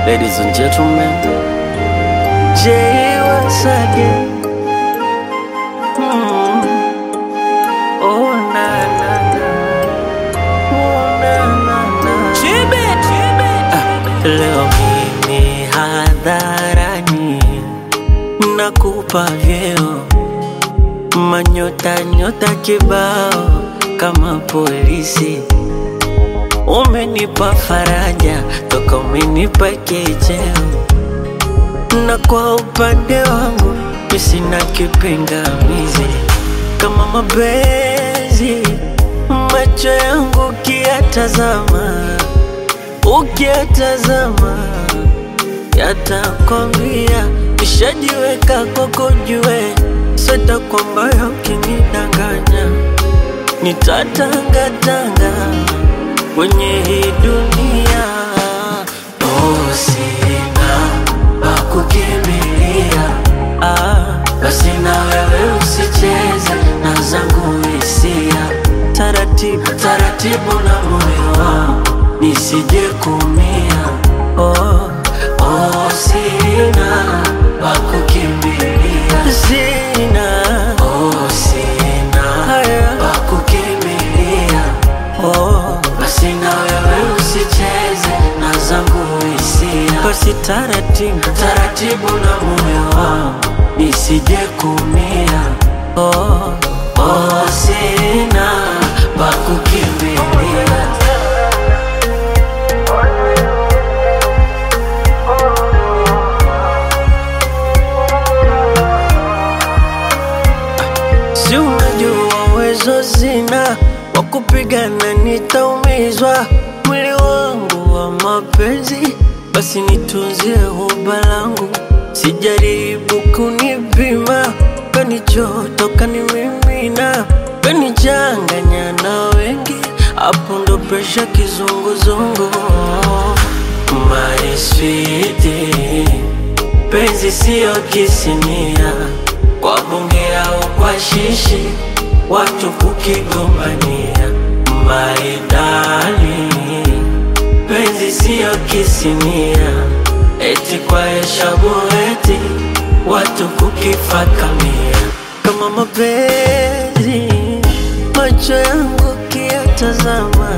Ladies and gentlemen, Jay once again. Mm. Oh na na na, oh na na na. Ah, leo mimi hadharani nakupa vyeo manyota nyota kibao kama polisi Umenipa faraja toka umenipa kicheo, na kwa upande wangu mi sina kipingamizi. Kama mapenzi macho yangu ukiyatazama, ukiyatazama yatakwambia nishajiweka kwako, jue sita kwamba ukinidanganya nitatangatanga kwenye hii dunia. Oh, sina pa kukimbilia, ah, basi na wewe usicheze na zangu hisia, taratibu taratibu na moyo wangu nisije kumia. Oh, oh, sina pa kukimbilia, sina oh, sina haya pa kukimbilia oh, basi na wewe usicheze na zangu hisia, basi taratibu taratibu na moyo wangu nisije kumia. Oh, oh, sina pa kukimbilia. Si unajua uwezo zina wa kupigana, nitaumizwa mwili wangu wa mapenzi, basi nitunzie huba langu, sijaribu kunipima, kanichoto kanimimina, kanichanganya na wengi, hapo ndo presha kizunguzungu. My sweetie, penzi siyo kisinia kwa bunge au kwa shishi, watu kukigombania. Maridali, penzi siyo kisinia, eti kwa heshabu eti watu kukifakamia. Kama mapenzi macho yangu ukiyatazama,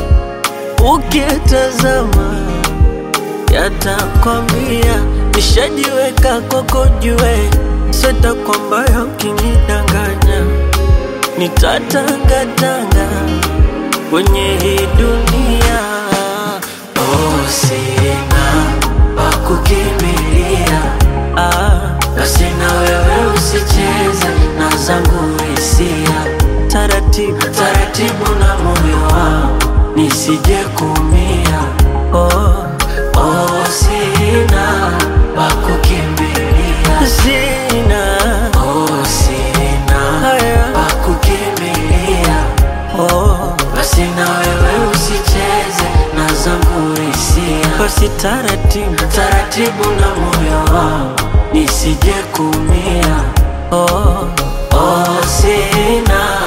ukiyatazama yatakwambia nishajiweka kwako, jue sita kwamba ukinidanganya nitatangatanga kwenye hii dunia. Oh, sina pa kukimbilia, ah, basi na wewe usicheze na zangu hisia, taratibu taratibu na moyo wangu nisije kumia. Oh, oh, sina pa kukimbilia, sina oh, sina haya pa kukimbilia. Oh, basi na wewe usicheze na zangu hisia, basi taratibu taratibu na moyo wangu nisije kumia. Oh, oh, sina